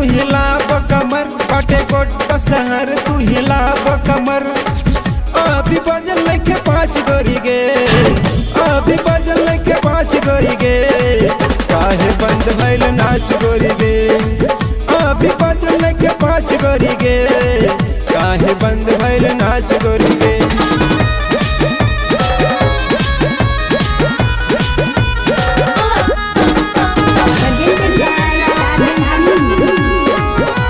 हिलाब कमर बटे गोट शहर तू हिलाब कमर अभी बजल लेके पाँच गोरी गे अभी बजल लेके पाँच गोरी गे काहे बंद भइल नाच गोरी गे अभी बजल लेके पाँच गोरी गे काहे बंद भइल नाच गोरी गे presented by Rajan Hanu.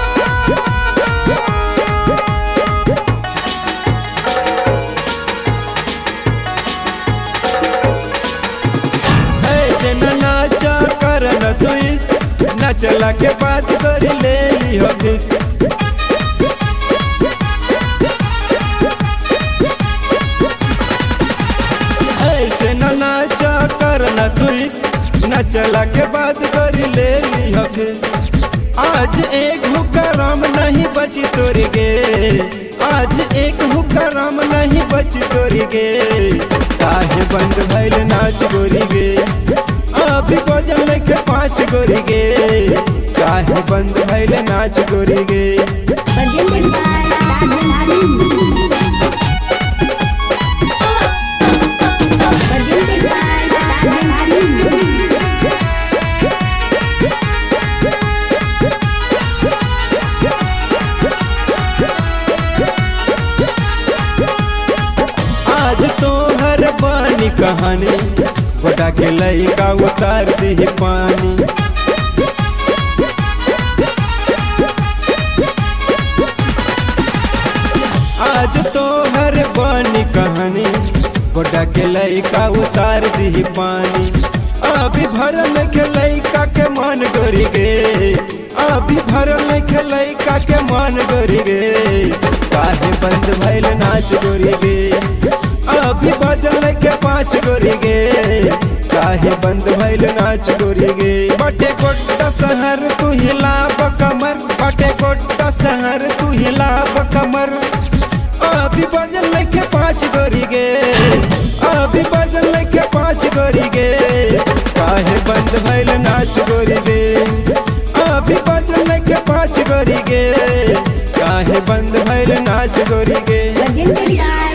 ऐसे न नाचा कर न तुइस नचला के बाद कर ले लियो किस ऐसे न नाचा कर न तुइस नचला के बाद कर ले लियो किस आज एक हुक्का राम नहीं बची तोरी गे आज एक हुक्का राम नहीं बची तोरी गे काहे बंद भइल नाच गोरी गे अभी बजल लेके पाँच गोरी गे काहे बंद भइल नाच गोरी गे Presented by Rajan Hanu. Presented by Rajan Hanu. आज तो हर बानी कहानी बड़ा के लइका उतार दी पानी आज तो हर बानी कहानी बड़ा के लइका उतार दी पानी अभी भरल के लइका के मन गोरी गे अभी भरल के लइका के मन गोरी गे काहे बंद भइल नाच गोरी गे अभी बजल के पाँच गोरी गे काहे बंद भइल नाच गोरी गे बटे गोट्टा शहर तू हिलाब कमर बटे गोट्टा शहर तू हिलाब कमर अभी बजल के पाँच गोरी गे अभी बजल के पाँच गोरी गे काहे बंद भइल नाच गोरी गे अभी बजल के पाँच गोरी गे काहे बंद भइल नाच गोरी गे Presented by